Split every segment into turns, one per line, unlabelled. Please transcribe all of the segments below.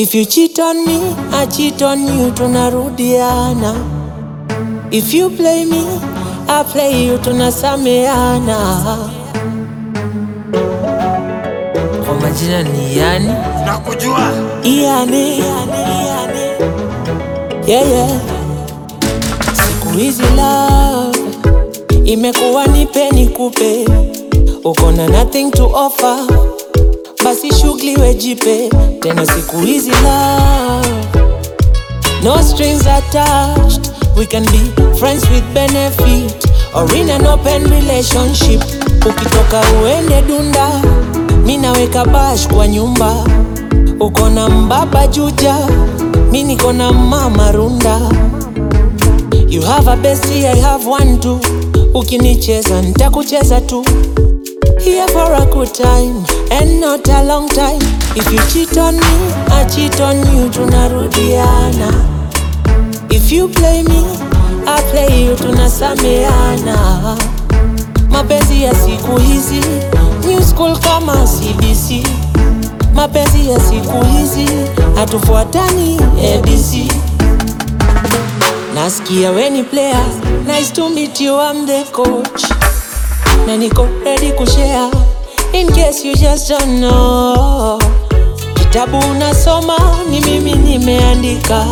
If you cheat on me, I cheat on you, tunarudiana. If you play me, I play you, tunasameana. Kwa majina ni yani
Nakujua
Iane, Iane. Yeah, yeah. Siku hizi love imekuwa nipe nikupe, uko na nothing to offer, basi shughuli wejipe tena. Siku hizi love no strings attached, we can be friends with benefit or in an open relationship. Ukitoka uende dunda, mi naweka bash kwa nyumba uko na mbaba juja, mi niko na mama runda. You have a bestie, I have one too. Ukinicheza nitakucheza tu. Here for a good time and not a long time. If you cheat on me, I cheat on you, tunarudiana. If you play me, I play you, tunasameana. Mapenzi ya siku hizi, new school kama CBC. Mapenzi ya siku hizi hatufuatani ABC. Nasikia weni player, nice to meet you, I'm the coach. Na niko ready kushare in case you just don't know. Kitabu unasoma ni mimi nimeandika.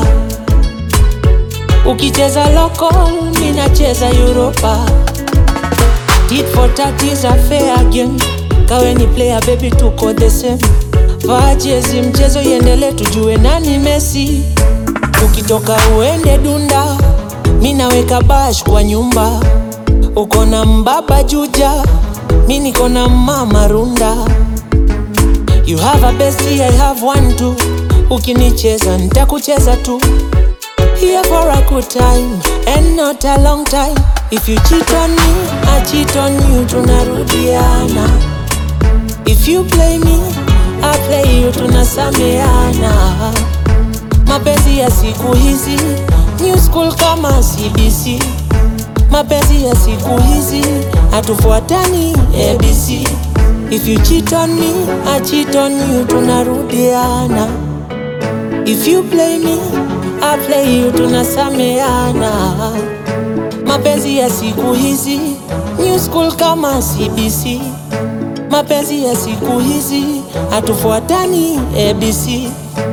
Ukicheza local, mi nacheza Europa. Tit for tat is a fair game. Kawe ni player baby, tuko the same. Vaa jezi, mchezo iendele, tujue nani Messi. Ukitoka uende dunda, mi naweka bash kwa nyumba. Uko na mbaba juja, mi niko na mama runda. You have a bestie, I have one too. Ukinicheza nitakucheza tu. Here for a good time and not a long time. If you cheat on me, I cheat on you, tunarudiana. If you play me, I play you, tunasameana. Mapenzi ya siku hizi, new school kama CBC. Mapenzi ya siku hizi, hatufuatani ABC. If you cheat on me, I cheat on you, tunarudiana. If you play me, I play you, tunasameana. Mapenzi ya siku hizi, new school kama CBC. Mapenzi ya siku hizi, hatufuatani ABC.